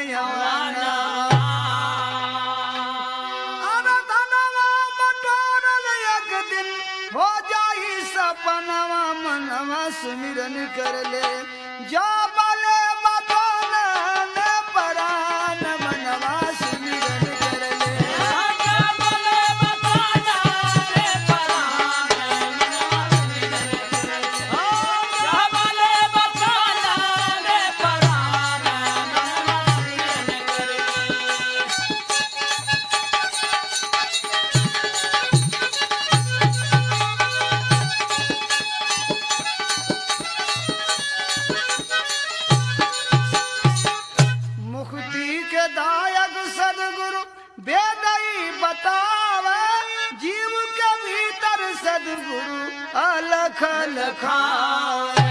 यवाना अरे धनवा बटोरल एक दिन हो जाई सपनवा मनवा सुमिरन कर ले जा बले बतौल ने परान मनवा सुमिरन कर ले मुक्ति के दायक सदगुरु बेदई बतावे जीव के भीतर सदगुरु अलख लखावे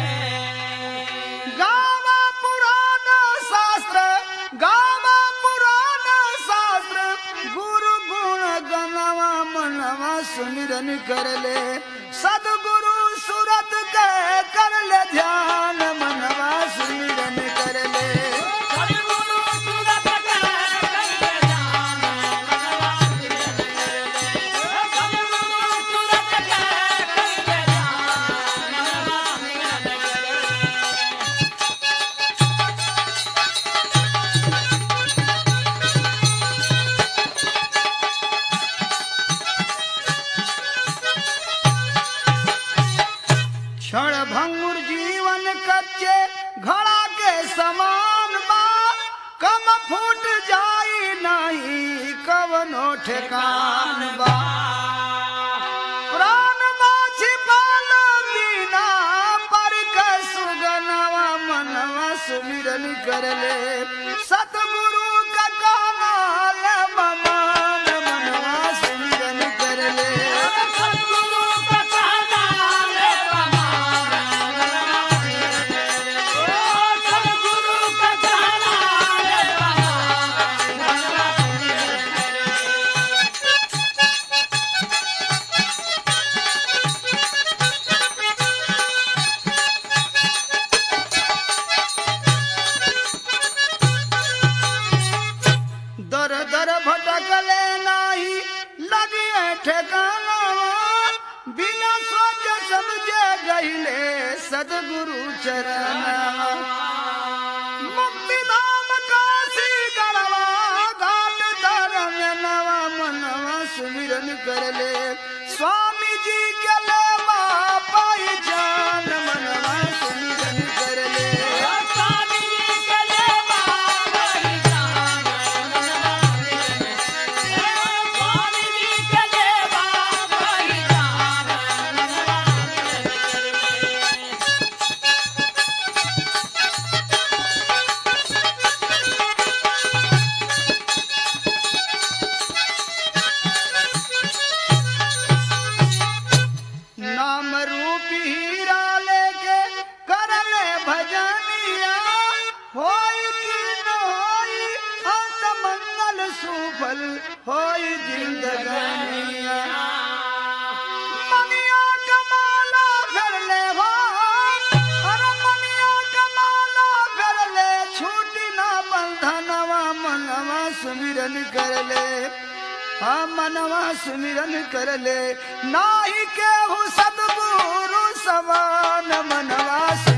गावा पुराण शास्त्र गावा पुराण शास्त्र गुरु गुण गणवा मनवा सुमिरन कर ले सदगुरु सूरत के कर ले ध्यान मनवा सुमिरन कर ले क्षण भंगुर जीवन कच्चे घड़ा के समान बा कम फूट जाई नहीं कवनो ठेकान बा प्राण माछी पाल बिना पर सुगनवा मनवा सुमिरन कर ले सतगुरु का कानाल ममान मनवा सुमिरन कर ले दर दर भटकले नाही लगिए ठेकाना बिना सोच समझे गईले सदगुरु चरण मुक्ति धाम काशी गढ़वा घाट धर्म नवा मनवा सुमिरन कर ले स्वामी जी के ले पाई जान मनवा सुमिरन कर ले नाम रूपी हीरा लेके कर ले भजनिया होई की न होई अंत मंगल सुफल होई जिंदगानिया मनिया कमाला कर ले हो अरे मनिया कमाला कर ले छूटी ना बंधनवा मनवा सुमिरन कर ले हाँ मनवा सुमिरन कर ले नाही के हूँ सदगुरु समान मनवा